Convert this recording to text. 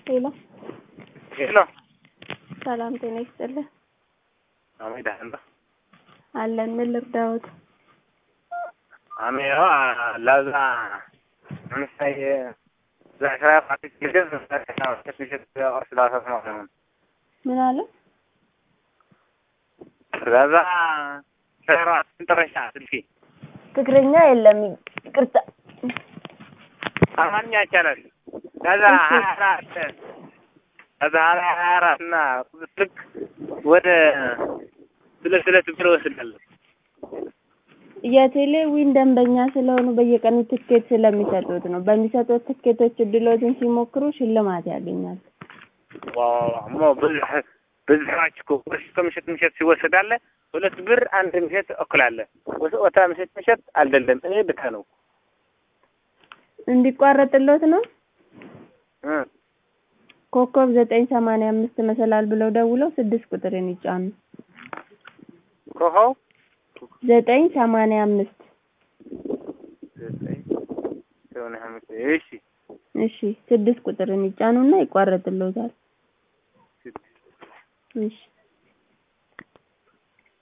ሄሎ ሄሎ ሰላም ጤና ይስጥልን። አሜ ዳህንባ አለን ምን ልርዳዎት? አሜ ለዛ ምሳይ ዛሽራ ፓርቲ ግድብ ምሽት ስላሰት ነው ምን አለ? ለዛ ሸራ ስንጥረሻ ስልኪ ትግርኛ የለም ይቅርታ። አማርኛ ይቻላል። ለዛ ሀያ አራት ለዛ ሀያ አራት እና ልክ ወደ ሁለት ሁለት ብር እወስዳለሁ። የቴሌ ዊን ደንበኛ ስለሆኑ በየቀኑ ትኬት ስለሚሰጡት ነው። በሚሰጡት ትኬቶች እድሎትን ሲሞክሩ ሽልማት ያገኛል። ሞ ብዙሕ ብዙሕራች እኮ ቁርስ ከምሸት ምሸት ሲወሰድ አለ ሁለት ብር አንድ ምሸት እኩል አለ ወታ ምሸት ምሸት አልደለም እኔ ብታ ነው እንዲቋረጥሎት ነው። ኮከብ ዘጠኝ ሰማንያ አምስት መሰላል ብለው ደውለው ስድስት ቁጥርን ይጫኑ። ኮኸው ዘጠኝ ሰማንያ አምስት ዘጠኝ ሰማንያ አምስት እሺ እሺ ስድስት ቁጥርን ይጫኑና ይቋረጥሎታል። እሺ